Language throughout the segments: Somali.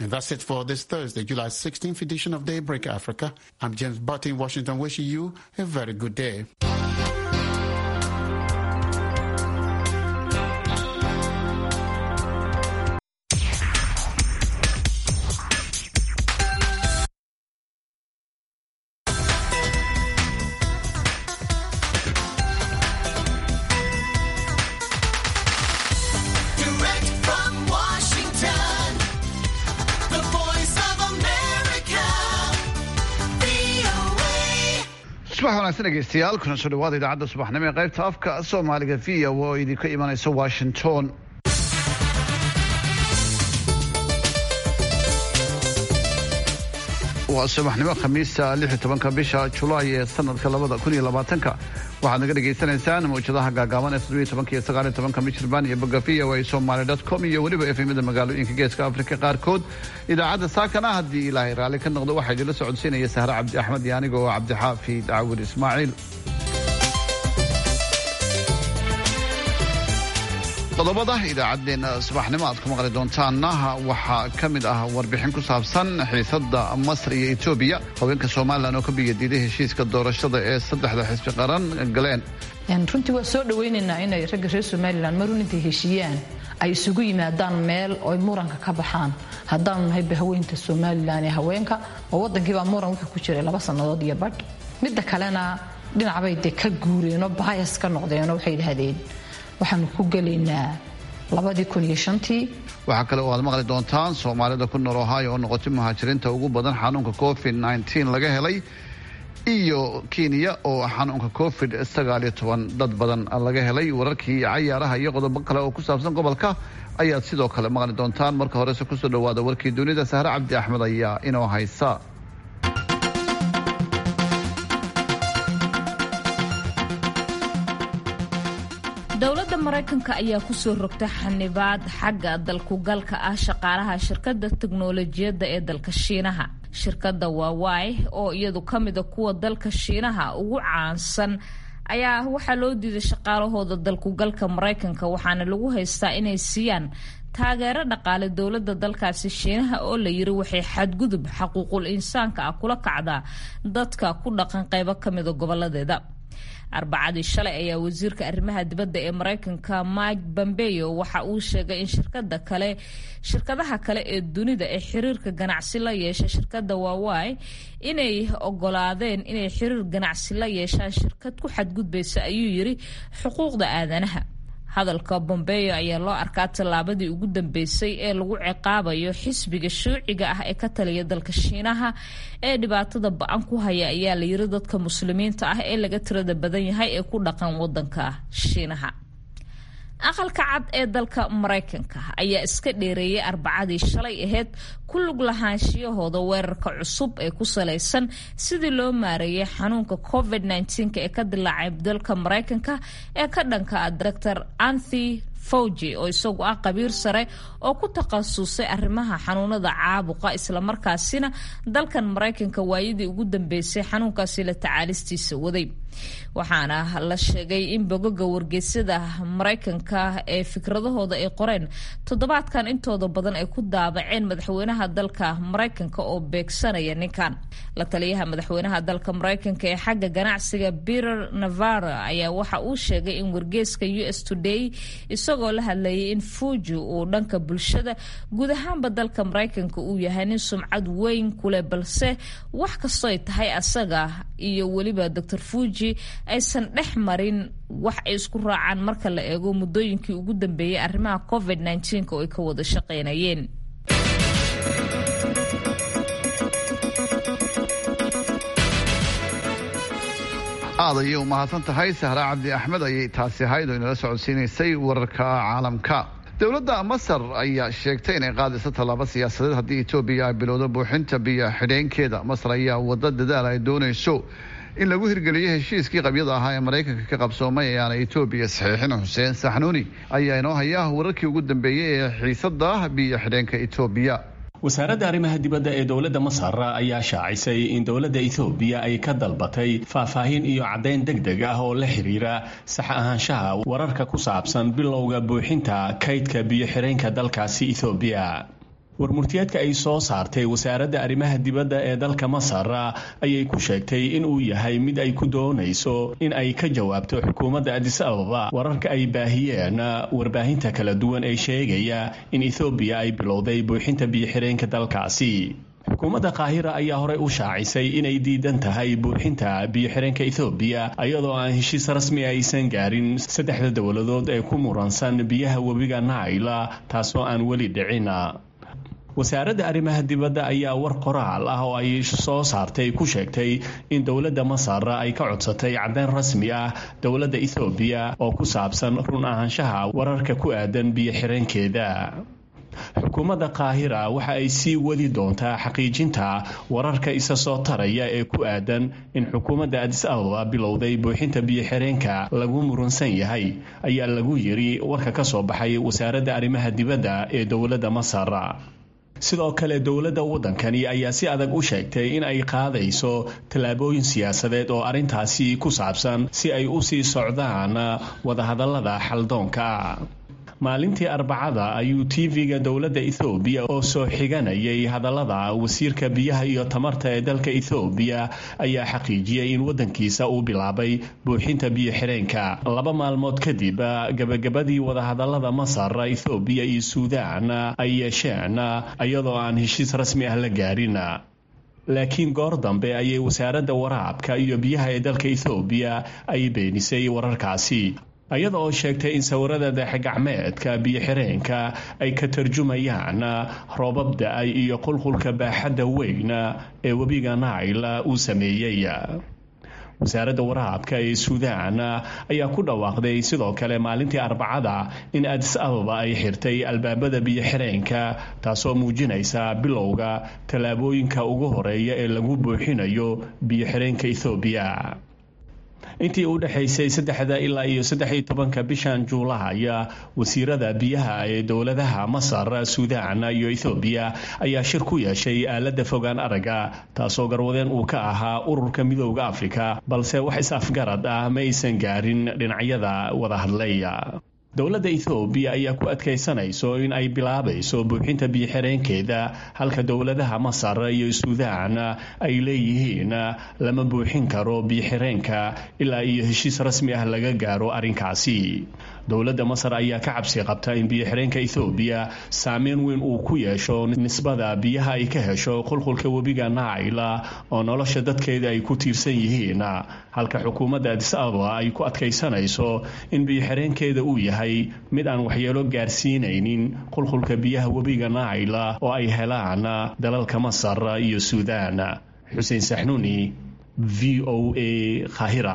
And that's it for this Thursday, July 16th edition of Daybreak Africa. I'm James Butt in Washington, wishing you a very good day. Direct from Washington, the voice of America, VOA. subax wanaagsan dhegeystayaal kuna soo dhawaada idaacadda subaxnimo ee qaybta afka soomaaliga v o oo idinka imanaysa washington waa subaxnimo khamiista lix iyo tobanka bisha julaay ee sanadka labada kun iyo labaatanka waxaad naga dhagaysanaysaan mawjadaha gaagaaban ee toddobiyo tobanka iyo sagaal iyo tobanka michirbaan iyo boga v o a somaly dot com iyo weliba efemada magaalooyinka geeska afrika qaarkood idaacadda saakana haddii ilaahay raalli ka noqdo waxaa idinla socodsiinaya sahre cabdi axmed iyo aniga oo cabdixaafid caawir ismaaciil qodobada idaacaddeenna subaxnimo aad ku maqli doontaanna waxaa ka mid ah warbixin ku saabsan xiisada masar iyo etoobiya haweenka somalilan oo ka biyadiiday heshiiska doorashada ee saddexda xisbi qaran galeen Een, runtii waa soo dhawaynaynaa inay ragga reer somalilan marun intay heshiiyaan ay isugu yimaadaan meel oy muranka ka baxaan haddaanu nahay bahaweynta somalilan ee haweenka oo wadankiibaa muran wuxuu ku jiray laba sannadood iyo badh midda kalena dhinacbay dee ka guureenoo baayas ka noqdeenoo waxay yidhaahdeen waxaanu ku gelaynaa labadii kun iyo shantii waxaa kale oo aad maqli doontaan soomaalida ku nool ohio oo noqotay muhaajiriinta ugu badan xanuunka covid nteen laga helay iyo kenya oo xanuunka covid sagaal iyo toban dad badan laga helay wararkii cayaaraha iyo qodobo kale oo ku saabsan gobolka ayaad sidoo kale maqli doontaan marka horese kusoo dhawaada warkii dunida sahre cabdi axmed ayaa inoo haysa dowladda maraykanka ayaa kusoo rogtay xanibaad xagga dalkugalka ah shaqaalaha shirkadda teknolojiyadda ee dalka shiinaha shirkadda waawai oo iyadu ka mida kuwa dalka shiinaha ugu caansan ayaa waxaa loo diiday shaqaalahooda dalkugalka maraykanka waxaana lagu haystaa inay siiyaan taageero dhaqaale dowladda dalkaasi shiinaha oo la yiri waxay xadgudub xaquuqul insaanka ah kula kacdaa dadka ku dhaqan qaybo ka mida goboladeeda arbacadii shalay ayaa wasiirka arrimaha dibadda ee maraykanka mike pompeo waxa uu sheegay in shirkada kale shirkadaha kale ee dunida ee xiriirka ganacsi la yeesha shirkadda waawai inay ogolaadeen inay xiriir ganacsi la yeeshaan shirkad ku xadgudbaysa ayuu yiri xuquuqda aadanaha hadalka bombeo ayaa loo arkaa tallaabadii ugu dambeysay ee lagu ciqaabayo xisbiga shuuciga ah ee ka taliya dalka shiinaha ee dhibaatada ba-an ku haya ayaa la yiri dadka muslimiinta ah ee laga tirada badan yahay ee ku dhaqan wadanka shiinaha aqalka cad ee dalka maraykanka ayaa iska dheereeyay arbacadii shalay aheyd ku lug lahaanshiyahooda weerarka cusub ee ku salaysan sidii loo maareeyay xanuunka covid -19 ee ka dilaacay dalka maraykanka ee ka dhanka ah director anthi fauji oo isagu ah qabiir sare oo ku takhasusay arrimaha xanuunada caabuqa islamarkaasina dalkan maraykanka waayadii ugu dambeysay xanuunkaasi la tacaalistiisa waday waxaana la sheegay in bogoga wargeysyada maraykanka ee fikradahooda ay qoreen toddobaadkan intooda badan ay ku daabaceen madaxweynaha dalka maraykanka oo beegsanaya ninkan la taliyaha madaxweynaha dalka maraykanka ee xagga ganacsiga peter navara ayaa waxa uu sheegay in wargeyska u s today isagoo la hadlayay in fuji uu dhanka bulshada guud ahaanba dalka maraykanka uu yahay nin sumcad weyn kuleh balse wax kastoy tahay asaga iyo weliba dor fuji aysan dhex marin wax ay isku raacaan marka la eego muddooyinkii ugu dambeeyey arrimaha covid -19 oo ay ka wada shaqaynayeen aad ayay u mahadsan tahay sahra cabdi axmed ayay taasi ahayd oo inala socodsiinaysay wararka caalamka dowladda masar ayaa sheegtay inay qaadayso tallaabo siyaasadeed haddii etoobiya ay bilowdo buuxinta biyo xidheenkeeda masar ayaa wada dadaal ay doonayso in lagu hirgeliyo heshiiskii qabyada ahaa ee maraykanka ka qabsoomay ee aana etoobiya saxiixin xuseen saxnuuni ayaa inoo haya wararkii ugu dambeeyey ee xiisada biyo xidheenka etoobiya wasaaradda arrimaha dibadda ee dowladda masar ayaa shaacisay in dowladda ethoobiya ay ka dalbatay faahfaahin iyo caddayn deg deg ah oo la xiriira sax ahaanshaha wararka ku saabsan bilowga buuxinta kaydka biyo-xireenka dalkaasi ethoobiya warmurtiyeedka ay soo saartay wasaaradda arrimaha dibadda ee dalka masar ayay ku sheegtay in uu yahay mid ay ku doonayso in ay ka jawaabto xukuumadda adis ababa wararka ay baahiyeen warbaahinta kala duwan ee sheegaya in ethoobiya ay bilowday buuxinta biyo-xireenka dalkaasi xukuumadda qaahira ayaa horey u shaacisay inay diidan tahay buuxinta biyo-xireenka ethoobiya iyadoo aan heshiis rasmi aysan gaarin saddexda dowladood ee ku muransan biyaha webiga naila taasoo aan weli dhicin wasaaradda arrimaha dibadda ayaa war qoraal ah oo ay soo saartay ku sheegtay in dowladda masar ay ka codsatay caddeyn rasmi ah dowladda ethoobiya oo ku saabsan run ahaanshaha wararka ku aadan biyo-xireenkeeda xukuumadda qaahira waxa ay sii wadi doontaa xaqiijinta wararka isa soo taraya ee ku aadan in xukuumadda adis ababa bilowday buuxinta biyo-xireenka lagu murunsan yahay ayaa lagu yiri warka ka soo baxay wasaaradda arrimaha dibadda ee dowladda masar sidoo kale dowladda waddankani ayaa si adag u sheegtay in ay qaadayso tallaabooyin siyaasadeed oo arrintaasi ku saabsan si ay u sii socdaan wadahadallada xaldoonka maalintii arbacada ayuu tv-ga dowladda ethoobiya oo soo xiganayay hadallada wasiirka biyaha iyo tamarta ee dalka ethoobiya ayaa xaqiijiyey in waddankiisa uu bilaabay buuxinta biyo-xireenka laba maalmood kadib gabagabadii wadahadallada masar ethoobiya iyo suudaan ay yeesheen iyadoo aan heshiis rasmi ah la gaarin laakiin goor dambe ayay wasaaradda waraabka iyo biyaha ee dalka ethoobiya ay beenisay wararkaasi iyada oo sheegtay in sawirada daexgacmeedka biyo-xireenka ay ka tarjumayaan roobab da-ay iyo qulqulka baaxadda weyn ee webiga nail uu sameeyey wasaaradda waraabka ee suudaan ayaa ku dhawaaqday sidoo kale maalintii arbacada in adis ababa ay xirtay albaabada biyo-xireenka taasoo muujinaysa bilowga tallaabooyinka ugu horeeya ee lagu buuxinayo biyo-xireenka ethoobiya intii u dhexaysay saddexda ilaa iyo saddex iyo tobanka bishan juulaaya wasiirada biyaha ee dowladaha masar suudaan iyo ethoobiya ayaa shir ku yeeshay aaladda fogaan aragga taasoo garwadeen uu ka ahaa ururka midooda afrika balse wax is-afgarad ah ma aysan gaarin dhinacyada wada hadlaya dowladda ethoobiya ayaa ku adkaysanayso in ay bilaabayso buuxinta biyo-xireenkeeda halka dowladaha masar iyo suudaan ay leeyihiin lama buuxin karo biyo-xireenka ilaa iyo heshiis rasmi ah laga gaaro arrinkaasi dowladda masar ayaa ka cabsi qabta in biyo-xireenka ethoobiya saameyn weyn uu ku yeesho nisbada biyaha ay ka hesho qulqulka webiga naila oo nolosha dadkeeda ay ku tiirsan yihiin halka xukuumadda adis ababa ay ku adkaysanayso in biyo-xireenkeeda uu yahay mid aan waxyeelo gaarsiinaynin qulqulka biyaha webiga naila oo ay helaan dalalka masar iyo suudaan xuseen saxnuuni v o a khahira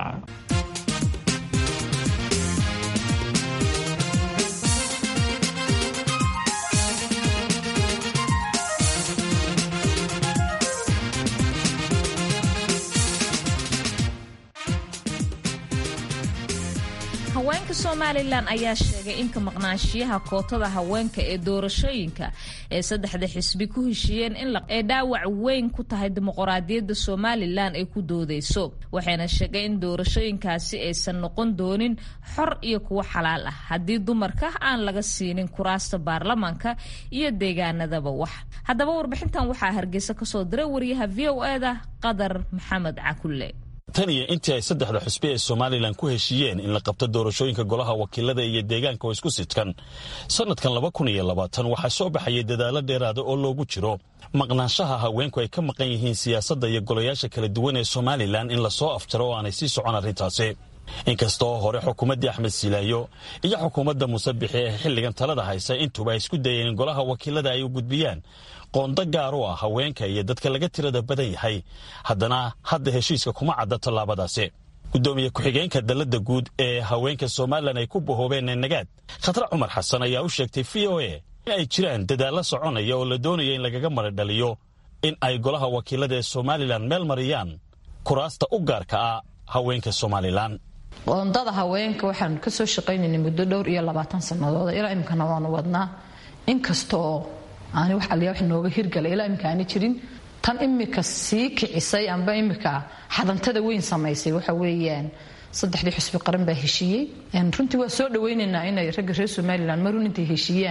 haweenka somalilan ayaa sheegay in ka maqnaanshiyaha kootada haweenka ee doorashooyinka ee saddexda xisbi ku heshiiyeen inay dhaawac weyn ku tahay dimuqraadiyadda somalilan ay ku doodeyso waxayna sheegay in doorashooyinkaasi aysan noqon doonin xor iyo kuwo xalaal ah haddii dumarka aan laga siinin kuraasta baarlamaanka iyo deegaanadaba wax haddaba warbixintan waxaa hargeysa kasoo diray wariyaha v o e da qadar maxamed cakulle tan iyo intii ay saddexda xusbi ee somalilan ku heshiiyeen in la qabto doorashooyinka golaha wakiilada iyo deegaanka oo isku sidkan sannadkan laba kun iyo labaatan waxaa soo baxayay dadaallo dheeraada oo loogu jiro maqnaanshaha haweenku ay ka maqan yihiin siyaasadda iyo golayaasha kala duwan ee somalilan in lasoo afjaro oo aanay sii socon arrintaasi inkastoo hore xukuumaddii axmed silaayo iyo xukuumadda musabixi ee xilligan talada haysa intuba ay isku dayeen in golaha wakiilada ay u gudbiyaan qoondo gaar u ah haweenka iyo dadka laga tirada badan yahay haddana hadda heshiiska kuma cadda tallaabadaasi guddoomiye ku-xigeenka dalladda guud ee haweenka somalilan ay ku bahoobeen ee nagaad khatre cumar xasan ayaa u sheegtay v o a in ay jiraan dadaallo soconaya oo la doonaya in lagaga maradhaliyo in ay golaha wakiilada ee somalilan meel mariyaan kuraasta u gaarka ah haweenka somalilan qoondada haweenka waxaanu kasoo shaqaynaynay muddo dhowr iyo labaatan sannadood ilaa imikana waanu wadnaa inkastaoo aani wax alliya wax nooga hirgalay ilaa imika aani jirin tan imika sii kicisay amba imika xadantada weyn samaysay waxa weeyaan saddexdii xusbi qaran baa heshiiyey runtii waa soo dhawaynaynaa inay ragga reer somalilan marun intay heshiiyaan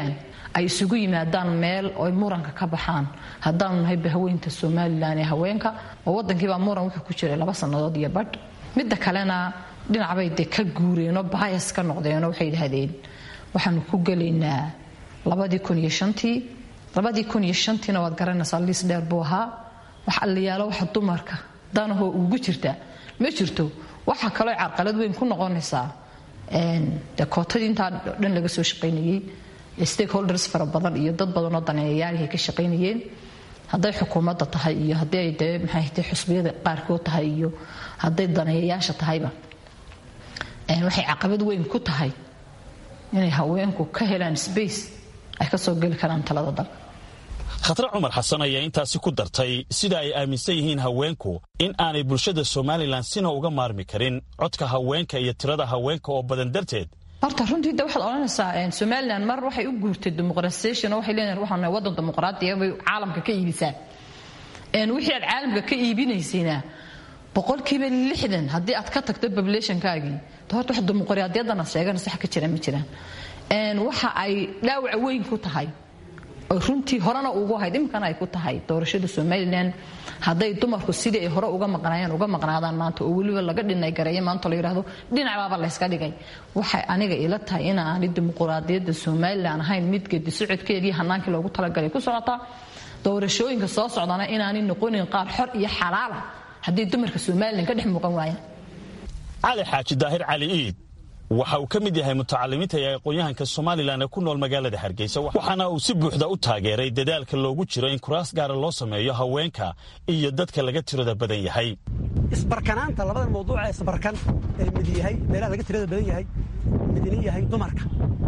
ay isugu yimaadaan meel oy muranka ka baxaan haddaanu nahay bahaweynta somalilan ee haweenka oo wadankiibaa muran wuxuu ku jiray laba sannadood iyo badh midda kalena dhinacbay dee ka guureenoo baayas ka noqdeenoo waxay yidhaahdeen waxaanu ku gelaynaa labadii kun iyo shantii labadii kun iyo shantiina waad garanaysaa liis dheer buu ahaa wax alliyaalo waxa dumarka danahoo ugu jirta ma jirto waxaa kaloo carqalad weyn ku noqonaysaa de kootadii intaa dhan laga soo shaqaynayey stakeholders fara badan iyo dad badanoo daneeyayaalihay ka shaqaynayeen hadday xukuumadda tahay iyo haddii ay dee maxay xusbiyada qaarkood tahay iyo hadday daneeyayaasha tahayba waxay caqabad weyn ku tahay inay haweenku ka helaan space ay ka soo geli karaan talada dalka khatre cumar xasan ayaa intaasi ku dartay sida ay aaminsan yihiin haweenku in aanay bulshada somalilan sina uga maarmi karin codka haweenka iyo tirada haweenka oo badan darteed horta runtii de waxaad odhanaysaa somalilan mar waxay u guurtay dimuqratisation oo waxay leedahay waxaan nahay waddan dimuqraadiya bay caalamka ka iibisaa wixii aad caalamka ka iibinaysayna boqolkiiba lixdan haddii aad ka tagto populationkaagii horta wax dimuqraadiyadana sheeganaysa wax ka jira ma jiraan waxa ay dhaawac weyn ku tahay oo runtii horena ugu ahayd iminkana ay ku tahay doorashada somalilan hadday dumarku sidii ay hore uga maqnaayeen uga maqnaadaan maanta oo weliba laga dhinay gareeya maanta la yidhaahdo dhinacabaaba layska dhigay waxay aniga ila tahay in aanay dimuqraadiyadda somalilan ahayn mid gedi socodkeedii hanaankii loogu talagalay ku socotaa doorashooyinka soo socdana inaanay noqonin qaar xor iyo xalaala haddii dumarka somalilan ka dhex muuqan waayaan cali xaaji daahir cali iid waxa uu ka mid yahay mutacalimiinta ee aqoon-yahanka somalilan ee ku nool magaalada hargeysa waxaana uu si buuxda u taageeray dadaalka loogu jiro in kuraas gaara loo sameeyo haweenka iyo dadka laga tirada badan yahay isbarkanaanta labada mawduuc ee isbarkan ee mid yahay meelaha laga tirada badan yahay midna yahay dumarka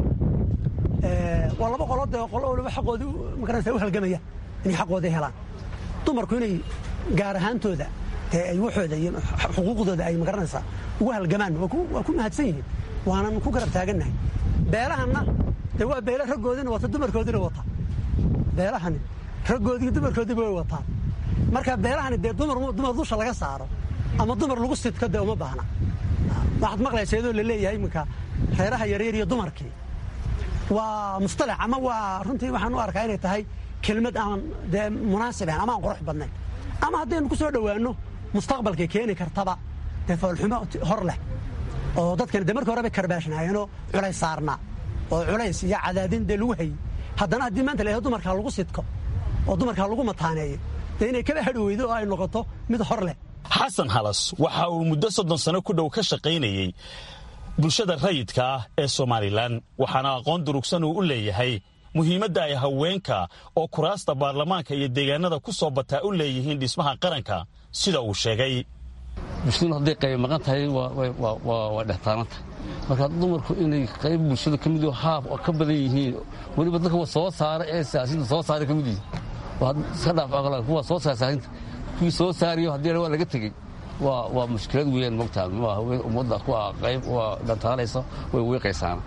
waa laba qolood ee qolo waliba xaqoodii magaranaysa u halgamaya inay xaqoodii helaan dumarku inay gaar ahaantooda dee ay waxooda iyo xuquuqdooda ay magaranaysaa ugu halgamaan waa ku mahadsan yihiin waanan ku garab taagannahay beelahanna dee waa beele raggoodina wata dumarkoodina wata beelahani raggoodii dumarkoodiiba way wataan marka beelahani dee dumar dumar dusha laga saaro ama dumar lagu sidko dee uma baahna waxaad maqlaysa iyadoo la leeyahay iminka reeraha yaryar iyo dumarkii waa mustalax ama waa runtii waxaan u arkaa inay tahay kelmad aan dee munaasib ahayn ama aan qurux badnayn ama haddaynu ku soo dhowaanno mustaqbalkay keeni kartaba dee foolxumo hor leh oo dadkani dee markii hore bay karbaashnaayeenoo culays saarnaa oo culays iyo cadaadin dee lagu hayey haddana haddii maanta la yahdo dumarkaa lagu sidko oo dumarkaa lagu mataaneeyo dee inay kaba hadhi weydo oo ay noqoto mid hor leh xasan halas waxa uu muddo soddon sano ku dhow ka shaqaynayey bulshada rayidka ah ee somalilan waxaana aqoon durugsan uu u leeyahay muhiimadda ay haweenka oo kuraasta baarlamaanka iyo deegaanada ku soo bataa u leeyihiin dhismaha qaranka sida uu sheegay bulshadu hadday qayb maqan tahay waa dhextaananta marka dumarku inay qayb bulshada ka mid haaf oo ka badan yihiin weliba dadka soo saara ee siyaasinta soo saara ka mid yihiin iska dhaaf aqla kuwa soo saara siyaasinta kuwii soo saariyo haddii waa laga tegey waa waa mushkilad weeyaan mogtaa ma haween ummadda kuwa qayb waa dhantaalaysa way weeqaysaana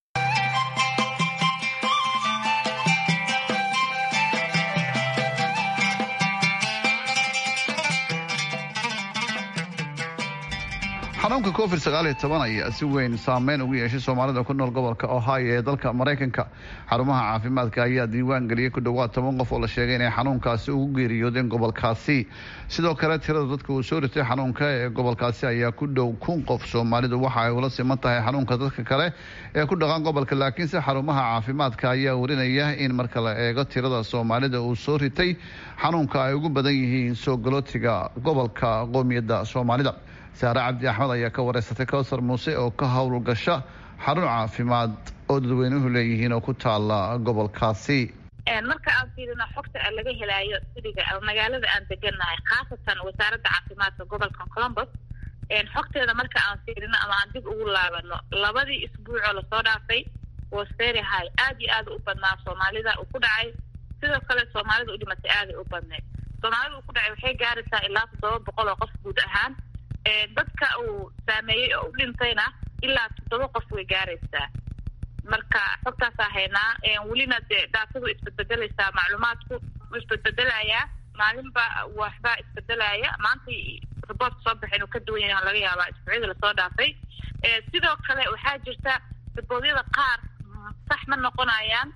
xanuunka covid ayaa si weyn saameyn ugu yeeshay soomaalida ku nool gobolka ohio ee dalka maraykanka xarumaha caafimaadka ayaa diiwaan geliyey ku dhowaad toban qof oo la sheegay inay xanuunkaasi ugu geeriyoodeen gobolkaasi sidoo kale tirada dadka uu soo ritay xanuunka ee gobolkaasi ayaa ku dhow kun qof soomaalidu waxa ay ula siman tahay xanuunka dadka kale ee ku dhaqan gobolka laakiinse xarumaha caafimaadka ayaa warinaya in marka la eego tirada soomaalida uu soo ritay xanuunka ay ugu badan yihiin soo galootiga gobolka qoomiyadda soomaalida saare cabdi axmed ayaa ka wareysatay kowsar muuse oo ka howlgasha xarun caafimaad oo dadweynuhu leeyihiin oo ku taala gobolkaasi marka aan fiirino xogta aan laga helaayo siriga magaalada aan deganahay khaasatan wasaaradda caafimaadka gobolka colombos xogteeda marka aan fiirino ama aan dib ugu laabano labadii isbuucoo lasoo dhaafay was very high aad iyo aad u badnaa soomaalida uu ku dhacay sidoo kale soomaalida u dhimatay aaday u badneyd soomaalida uu ku dhacay waxay gaaraysaa ilaa toddoba boqol oo qof guud ahaan dadka uu saameeyey oo u dhintayna ilaa toddoba qof way gaaraysaa marka xogtaasaa haynaa welina dee daatadu isbedbedelaysaa macluumaadku wuu isbedbedelayaa maalinba waxbaa isbedelaya maanta riboortka soo baxay inuu ka duwan yahay laga yaabaa isbuucyada lasoo dhaafay sidoo kale waxaa jirta riboodyada qaar sax ma noqonayaan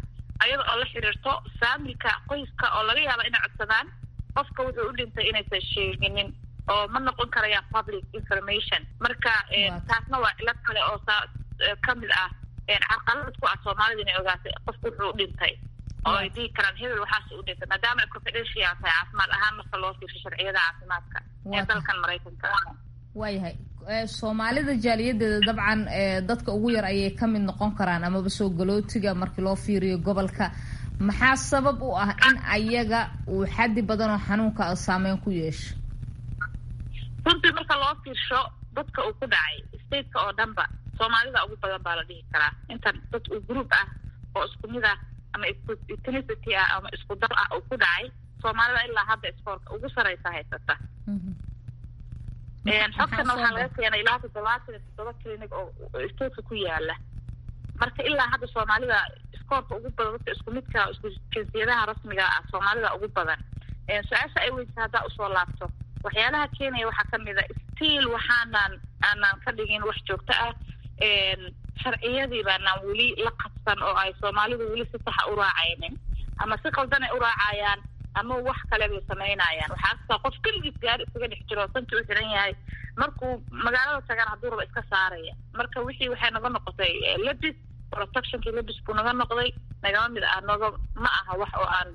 ayada oo la xiriirto faamilka qoyska oo laga yaaba inay codsadaan qofka wuxuu u dhintay inaysan sheeginin oo ma noqon karayaan public information marka taasna waa cilad kale oo ka mid ah carqalad ku ah soomaalida inay ogaatay qofku wuxuu u dhintay oo ay dhihi karaan hebel waxaas u dhintay maadaama ay confidential tahay caafimaad ahaan marka loo fiirsho sharciyada caafimaadka ee dalkan maraykanka waayahay soomaalida jaaliyadeeda dabcan dadka ugu yar ayay ka mid noqon karaan amaba soo galootiga markii loo fiiriyo gobolka maxaa sabab u ah in ayaga uu xaddi badan oo xanuunka saameyn ku yeesho runtii marka loo fiirsho dadka uu ku dhacay stateka oo dhanba soomaalida ugu badan baa la dhihi karaa intan dad uu group ah oo isku mid ah ama ethnicity ah ama isku dar ah uu ku dhacay soomaalida ilaa hadda iskoorka ugu sareysa haysata xogtana waxaa laga keenay ilaa toddobaatan iyo toddoba clinic oo stateka ku yaala marka ilaa hadda soomaalida iskoorka ugu badan dadka isku midka isku jinsiyadaha rasmiga ah soomaalida ugu badan su-aasha ay weysa haddaa usoo laabto waxyaalaha keenaya waxaa kamid a stiil waxaanan aanan ka dhigin wax joogto ah sharciyadii baanaan weli la qabsan oo ay soomaalidu weli si saxa u raacaynin ama si qaldan ay u raacayaan ama wax kale bay samaynayaan waxaa kastaa qof keligiis gaari isaga dhex jiro sanki u xiran yahay markuu magaalada tagaan hadduu raba iska saaraya marka wixii waxay naga noqotay lebis protectionkii lebis buu naga noqday nagama mid ah naga ma aha wax oo aan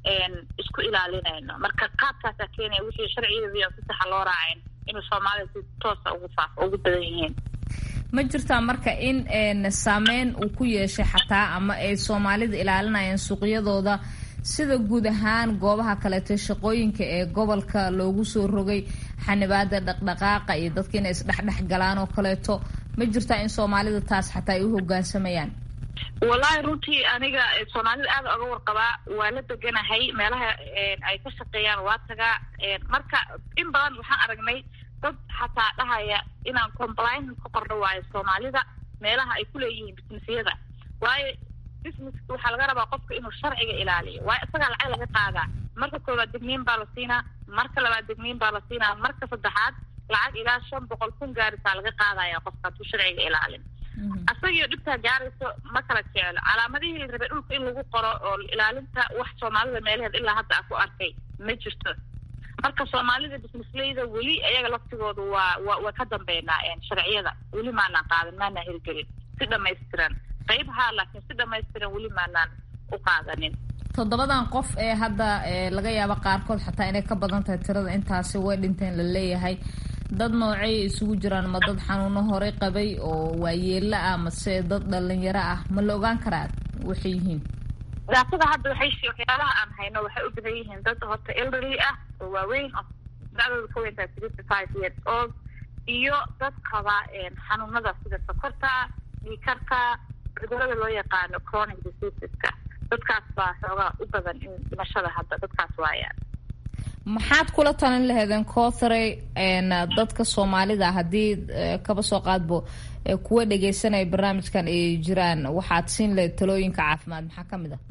isku ilaalinayno marka qaabkaasaa keenaya wixii sharcigeedii aan si saxa loo raacayn inuu soomaalida si toosa ugu faafo ugu badan yihiin ma jirtaa marka in saameyn uu ku yeeshay xataa ama ay soomaalida ilaalinayaan suuqyadooda sida guud ahaan goobaha kaleeto shaqooyinka ee gobolka loogu soo rogay xanibaada dhaqdhaqaaqa iyo dadka inay isdhexdhex galaan oo kaleeto ma jirtaa in soomaalida taas xataa ay u hogaansamayaan wallahi runtii aniga soomaalida aada oga warqabaa waa la deganahay meelaha ay ka shaqeeyaan waa tagaa marka in badan waxaan aragnay dad xataa dhahaya inaan compliance ka qorno waayo soomaalida meelaha ay kuleeyihiin businessyada waayo businesska waxaa laga rabaa qofka inuu sharciga ilaaliyo waayo isagaa lacag laga qaadaa marka koowaad degniin baa la siinaa marka labaad degniin baa la siinaa marka saddexaad lacag ilaa shan boqol kun gaarisaa laga qaadaya qofka hadduu sharciga ilaalin asagio dhibtaa gaarayso ma kala jecelo calaamadihii rabe dhulka in lagu qoro oo ilaalinta wax soomaalida meelaheed ilaa hadda a ku arkay ma jirto marka soomaalida businessleyda weli ayaga laftigoodu waa wa waa ka dambeynaa sharciyada weli maanaan qaadan maanaan hirgelin si dhamaystiran qayb haa laakiin si dhamaystiran weli maanaan u qaadanin toddobadan qof ee hadda laga yaabo qaarkood xataa inay ka badan tahay tirada intaasi way dhinteen la leeyahay dad noocay isugu jiraan ma dad xanuuno horey qabay oo waayeelo ah mase dad dhalinyaro ah ma la ogaan karaa waxay yihiin daatada hadda waxay waxyaalaha aan hayno waxay u badan yihiin dad horta elderly ah oo waaweyn oo dacdooda ka weyntaa sixty five years old iyo dad qaba xanuunada sida sokorta dhiikarka cudurada loo yaqaano chronic diseaseska dadkaas baa xoogaa u badan in dhimashada hadda dadkaas waayaan maxaad kula talin laheedeen cothrey dadka soomaalida haddii kaba soo qaadbo kuwa dhegeysanaya barnaamijkan ay jiraan waxaad siin lahayd talooyinka caafimaad maxaa ka mid ah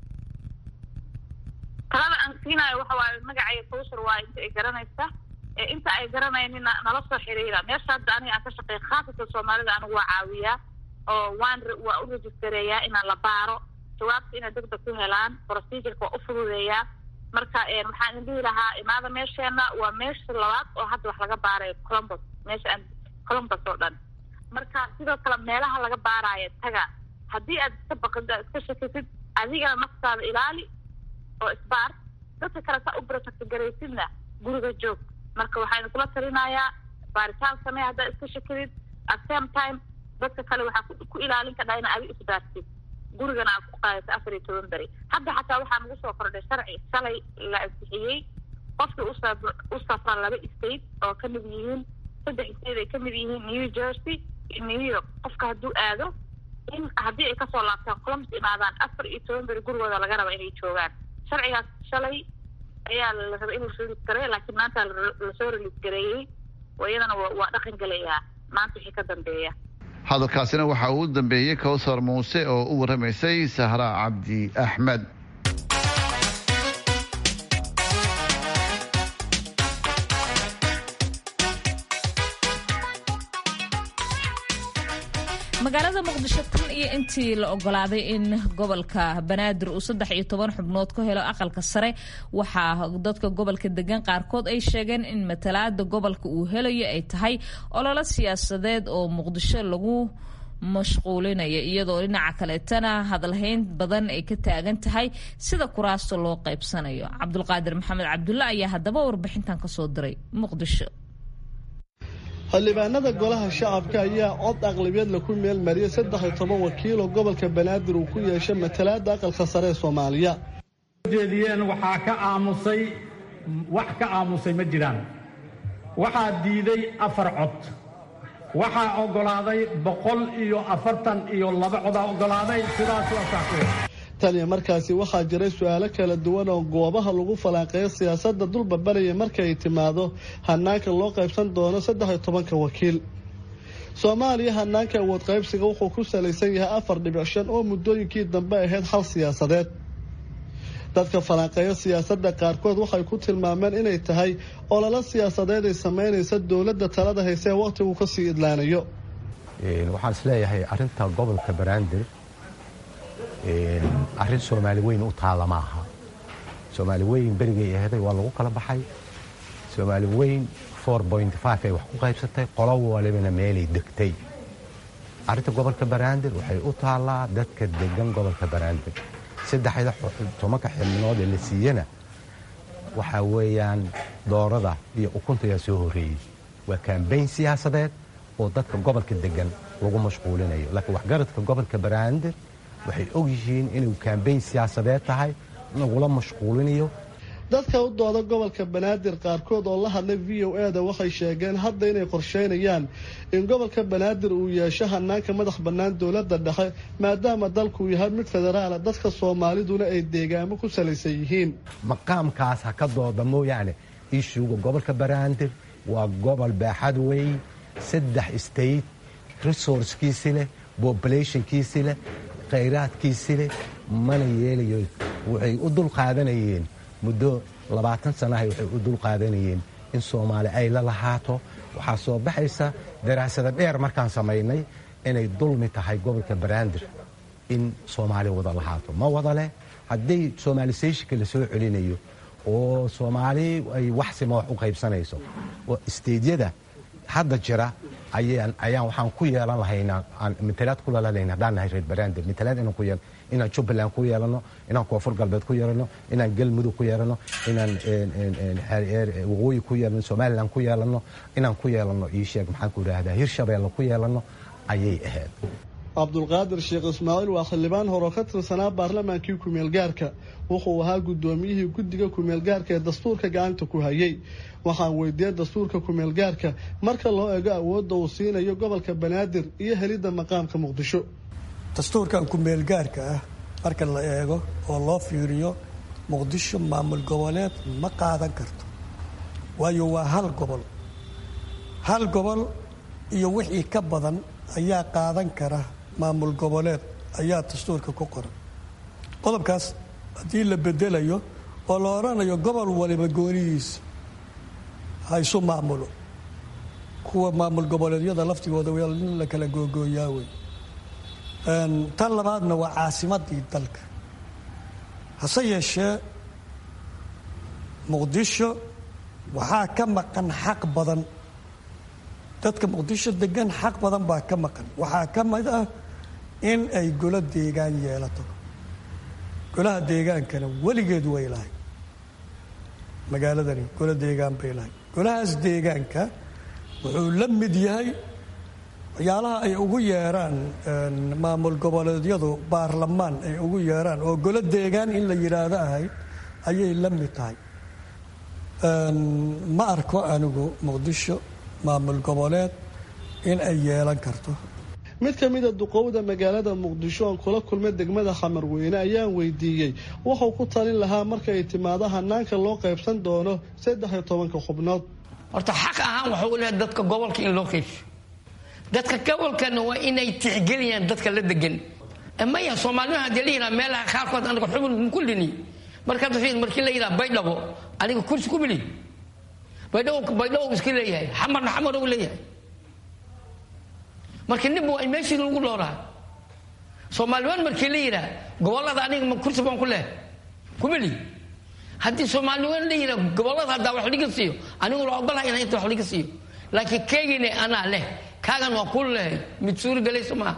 talada aan siinayo waxa waaye magacaya kowsar waa inta ay garanaysa inta ay garanayninna nala soo xiriira meesha hadda aniga aan ka shaqeeya khaasatan soomaalida anigu waa caawiyaa oo waan waa u rejistareeyaa inaan la baaro jawaabta inay degdeg ku helaan procedureka waa u fududeeyaa marka waxaan idin dhihi lahaa imaada meesheena waa meesha labaad oo hadda wax laga baarayo colombus meesha aan colombus oo dhan marka sidoo kale meelaha laga baaraayo taga haddii aad iska baqid aad iska shakisid adigana naftaada ilaali oo isbaar dadka kale saa u protectgaraysidna guriga joog marka waxaa idinkula talinayaa baaritaan samee haddaad iska shakidid at same time dadka kale waxaa ku ilaalin kadhaa ina adi isbaartid gurigana aad ku qaadato afar iyo toban beri hadda xataa waxaa nagu soo kordhay sharci shalay la ansixiyey qofkii usa u safra laba state oo kamid yihiin saddex state ay kamid yihiin new jersey iyo new york qofka hadduu aado in haddii ay kasoo laabtaan columbus imaadaan afar iyo toban beri gurigooda laga raba inay joogaan sharcigaas shalay ayaa la rabay in la release gareeya laakiin maanta lasoo release gareeyey oo iyadana waa dhaqan gelayaa maanta wixii ka dambeeya hadalkaasina waxaa uu dambeeyey kowsar muuse oo u warramaysay sahra cabdi axmed magaalada muqdisho tan iyo intii la ogolaaday in gobolka banaadir uu saddex iyo toban xubnood ku helo aqalka sare waxaa dadka gobolka degan qaarkood ay sheegeen in matalaada gobolka uu helayo ay tahay ololo siyaasadeed oo muqdisho lagu mashquulinaya iyadoo dhinaca kaleetana hadalhayn badan ay ka taagan tahay sida kuraasta loo qaybsanayo cabdulqaadir maxamed cabdulle ayaa haddaba warbixintan kasoo diray muqdisho xildhibaanada golaha shacabka ayaa cod aqlabiyad laku meel mariyay saddex iyo toban wakiil oo gobolka banaadir uu ku yeeshay matalaada aqalka sare ee soomaaliya jeediyeen waxaa ka aamusay wax ka aamusay ma jiraan waxaa diiday afar cod waxaa oggolaaday boqol iyo afartan iyo laba codaa oggolaaday sidaas waa saxwe tan iyo markaasi waxaa jiray su-aalo kala duwan oo goobaha lagu falanqeeyo siyaasadda dulbabaraya marka ay timaado hanaanka loo qaybsan doono saddex iyo tobanka wakiil soomaaliya hanaanka awood qaybsiga wuxuu ku salaysan yahay afar dhibic shan oo muddooyinkii dambe ahayd hal siyaasadeed dadka falanqeeyo siyaasadda qaarkood waxay ku tilmaameen inay tahay ololo siyaasadeed ay samaynaysa dowladda talada hayse ee wakhtigu kasii idlaanayo waxaan isleeyahay arinta gobolka banaadir arrin soomaali weyn u taalla ma aha soomaali weyn berigay aheeday waa lagu kala baxay soomaali weyn ay wax ku qaybsatay qolo walibana meelay degtay arrinta gobolka banaadir waxay u taallaa dadka degan gobolka banaadir saddexda tobanka xibnood ee la siiyana waxaa weeyaan doorada iyo ukunta ayaa soo horreeyey waa kambayn siyaasadeed oo dadka gobolka degan lagu mashquulinayo laakiin waxgaradka gobolka banaadir waxay og yihiin inuu kambayn siyaasadeed tahay lagula mashquulinayo dadka u dooda gobolka banaadir qaarkood oo la hadlay v o e da waxay sheegeen hadda inay qorsheynayaan in gobolka banaadir uu yeesho hanaanka madax bannaan dowladda dhexe maadaama dalkuu yahay mid federaala dadka soomaaliduna ay deegaamo ku salaysan yihiin maqaamkaas ha ka dooda mooyaane ishuuga gobolka banaadir waa gobol baaxad weyn saddex state resourcekiisi leh populationkiisi leh khayraadkiisi leh mana yeelayo waxay u dul qaadanayeen muddo labaatan sanaha waxay u dul qaadanayeen in soomaali ay la lahaato waxaa soo baxaysa daraasada dheer markaan samaynay inay dulmi tahay gobolka banaadir in soomaali wada lahaato ma wada leh haddii somaalisayshika la soo celinayo oo soomaali ay wax sima wax u qaybsanayso oo isteedyada hadda jira ayaan ayaan waxaan ku yeelan lahaynaa aan matalaad ku lalanayna haddaan nahay reer banaadir matalaad inaan ku yeelano inaan jubbaland ku yeelano inaan koonfur galbeed ku yeelano inaan galmudug ku yeelano inaan waqooyi ku yeelano somaliland ku yeelano inaan ku yeelano ii sheeg maxaan ku idhaahdaa hirshabeelle ku yeelano ayay ahayd cabdulqaadir sheekh ismaaciil waa xildhibaan horoo ka tirsanaa baarlamaankii kumeelgaarka wuxuu ahaa guddoomiyihii guddiga kumeelgaarka ee dastuurka gacanta ku hayay waxaan weydiiyey dastuurka kumeelgaarka marka loo eego awoodda uu siinayo gobolka banaadir iyo helidda maqaamka muqdisho dastuurkan kumeelgaarka ah marka la eego oo loo fiiriyo muqdisho maamul goboleed ma qaadan karto waayo waa hal gobol hal gobol iyo wixii ka badan ayaa qaadan kara maamul goboleed ayaa dastuurka ku qoran qodobkaas haddii la bedelayo oo la odhanayo gobol waliba goonidiisa ha isu maamulo kuwa maamul goboleedyada laftigooda in la kala googooyaa wey tan labaadna waa caasimadii dalka hase yeeshee muqdisho waxaa ka maqan xaq badan dadka muqdisho degan xaq badan baa ka maqan waxaa ka mid ah in ay golo deegaan yeelato golaha deegaankana weligeed way lahay magaaladani golo deegaan bay lahay golahaas deegaanka wuxuu la mid yahay waxyaalaha ay ugu yeeraan maamul goboleedyadu baarlamaan ay ugu yeeraan oo golo deegaan in la yidhaahdo ahayd ayay la mid tahay ma arko anigu muqdisho maamul goboleed in ay yeelan karto mid ka mida duqowda magaalada muqdisho oon kula kulmay degmada xamarweyne ayaan weydiiyey wuxuu ku talin lahaa marka ay timaado hanaanka loo qaybsan doono saddex iyo tobanka xubnood horta xaq ahaan waxuu leehay dadka gobolka in loo qaybso dadka gobolkana waa inay tixgeliyaan dadka la degan maya soomaalima hadii la yidhaha meelaha qaarkood anaga xubin kullini markaad fiir markii la yidhaha baydhabo aniga kursi ku mili baydhabo baydhabo iska leeyahay xamarna xamar u leeyahay marka ninba waa in meeshii lagu dhooraa soomaaliwan markii la yidhaah gobolada aniga ma kursi baan ku leh kumeli haddii soomaaliwan la yidhaah gobolada haddaa wax liga siiyo aniguna waa ogolahay inaan inta wax liga siiyo laakiin keegine anaa leh kaagan waa ku lehay mid suuri galayso maaha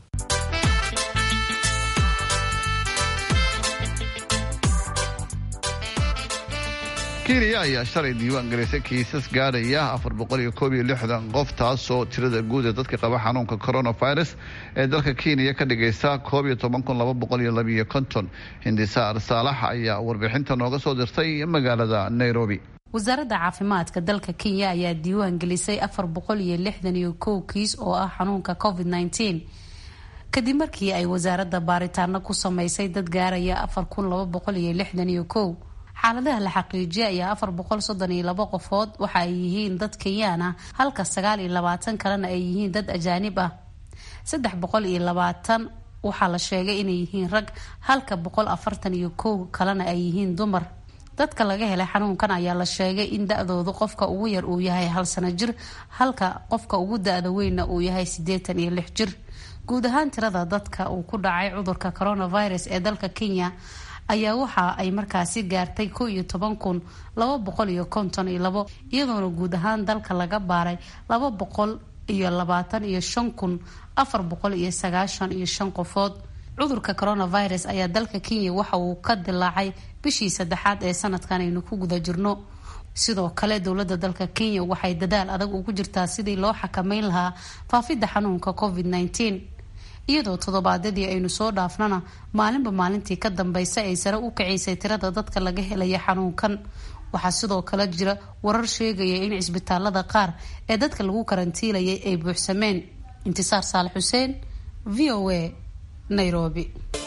kenya ayaa shalay diiwaan gelisay kiisas gaadhaya afar boqol iyo koob iyo lixdan qof taasoo tirada guud ee dadka qaba xanuunka coronavirus ee dalka kenya ka dhigaysa koob iyo toban kun laba boqol iyo labiyo konton hindisaar saalax ayaa warbixinta nooga soo dirtay magaalada nairobi wasaaradda caafimaadka dalka kenya ayaa diiwaan gelisay afar boqol iyo lixdan iyo kow kiis oo ah xanuunka covid nneteen kadib markii ay wasaaradda baaritaano ku sameysay dad gaaraya afar kun laba boqol iyo lixdan iyo kow xaaladaha la xaqiijiyay ayaa afar boqol soddon iyo labo qofood waxa ay yihiin dad kenyaan ah halka sagaal iyo labaatan kalena ay yihiin dad ajaanib ah saddex boqol iyo labaatan waxaa la sheegay inay yihiin rag halka boqol afartan iyo kow kalena ay yihiin dumar dadka laga helay xanuunkan ayaa la sheegay in da-doodu qofka ugu yar uu yahay hal sano jir halka qofka ugu da-da weynna uu yahay siddeetan iyo lix jir guud ahaan tirada dadka uu ku dhacay cudurka coronavirus ee dalka kenya ayaa waxa ay markaasi gaartay ko iyo toban kun laba boqol iyo konton iyo labo iyadoona guud ahaan dalka laga baaray laba boqol iyo labaatan iyo shan kun afar boqol iyo sagaashan iyo shan qofood cudurka coronavirus ayaa dalka kenya waxa uu ka dilaacay bishii saddexaad ee sanadkan aynu ku guda jirno sidoo kale dowladda dalka kenya waxay dadaal adag ugu jirtaa sidii loo xakameyn lahaa faafidda xanuunka covid nneteen iyadoo toddobaadyadii aynu soo dhaafnana maalinba maalintii ka dambaysa ay sare u kacaysay tirada dadka laga helaya xanuunkan waxaa sidoo kale jira warar sheegaya in cisbitaalada qaar ee dadka lagu karantiilayay ay buuxsameen intisaar saalax xuseen v o a nairobi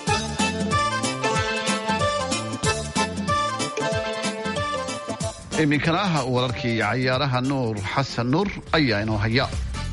iminkana ah wararkii cayaaraha nuur xasan nuur ayaa inoo haya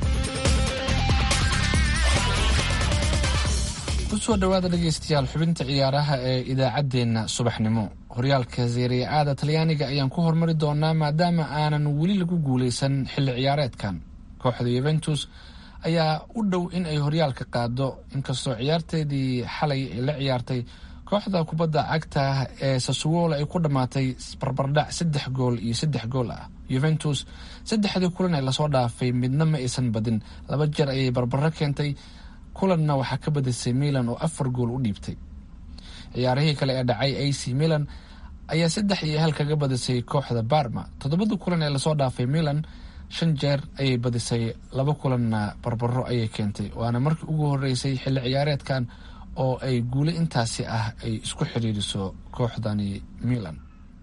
kusoo dhawaada dhegaystayaal xubinta ciyaaraha ee idaacaddeenna subaxnimo horyaalka seeriya aada talyaaniga ayaan ku hormari doonaa maadaama aanan weli lagu guuleysan xilli ciyaareedkan kooxda yuventus ayaa u dhow in ay horyaalka qaado inkastoo ciyaarteedii xalay ay la ciyaartay kooxda kubadda cagta ee sasuwola ay ku dhammaatay barbardhac saddex gool iyo saddex gool ah yuventus saddexdii kulan ee lasoo dhaafay midna ma aysan badin laba jeer ayay barbaro keentay kulanna waxaa ka badisay milan oo afar gool u dhiibtay ciyaarihii kale ee dhacay ac milan ayaa saddex iyo hal kaga badisay kooxda barma toddobada kulan ee lasoo dhaafay milan shan jeer ayay badisay laba kulanna barbaro ayay keentay waana markii ugu horeysay xilli ciyaareedkan oo ay guule intaasi ah ay isku xiriiriso kooxdani milan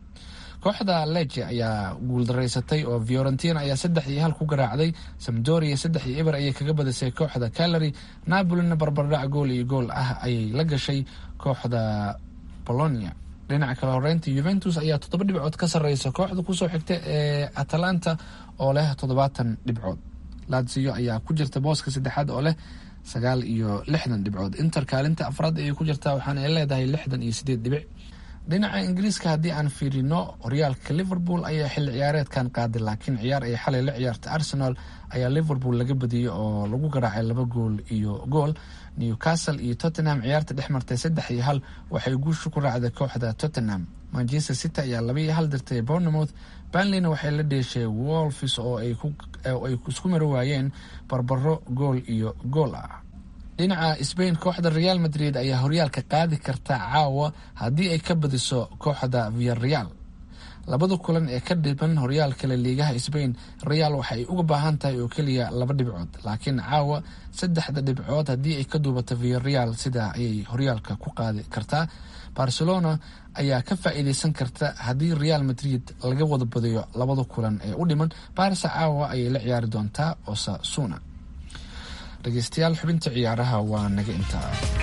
kooxda leje ayaa guuldaraysatay oo fiorentina ayaa saddex iyo hal ku garaacday samdoria saddex iyo eber ayay kaga badisay kooxda calary napolina barbardhac gool iyo gool ah ayay la gashay kooxda bolonia dhinaca kale horeynta yuventus ayaa toddoba dhibcood ka sarreysa kooxda kusoo xigta ee atalanta oo leh toddobaatan dhibcood lazio ayaa ku jirta booska saddexaad oo leh sagaal iyo lixdan dhibcood inter kaalinta afraad ayay ku jirtaa waxaana ay leedahay lixdan iyo sideed dhibic dhinaca ingiriiska haddii aan fiirino horyaalka liverpool ayaa xilli ciyaareedkan qaaday laakiin ciyaar ay xalay la ciyaartay arsenal ayaa liverpool laga badiyey oo lagu garaacay laba gool iyo gool newcastle iyo tottenham ciyaarta dhex martay saddex iyo hal waxay guusha ku raacday kooxda tottenham manchester city ayaa laba iyo hal dirtay bournemouth banleyna waxay la dheeshay wolfis oo ay isku mari waayeen barbaro gool iyo gool ah dhinaca sbain kooxda real madrid ayaa horyaalka qaadi karta caawa haddii ay ka badiso kooxda viareal labada kulan ee ka dhiban horyaalka la liigaha sbain real waxa ay uga baahan tahay oo keliya laba dhibcood laakiin caawa saddexda dhibcood haddii ay ka duubato viareal sidaa ayay horyaalka ku qaadi kartaa barcelona ayaa ka faa'iideysan karta haddii real madrid laga wada badiyo labada kulan ee u dhiman barsa caawa ayay la ciyaari doontaa osasuna dhegeystayaal xubinta ciyaaraha waa naga intaa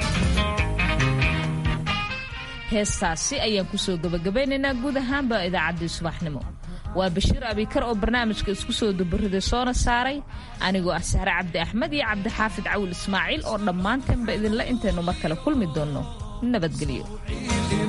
heestaasi ayaan kusoo gabagabaynaynaa guud ahaanba idaacaddii subaxnimo waa bashiir abikar oo barnaamijka isku soo dubariday soona saaray anigoo ah sahre cabdi axmed iyo cabdixaafid cawil ismaaciil oo dhammaantanba idinla intaynu mar kale kulmi doonno nabadgelyo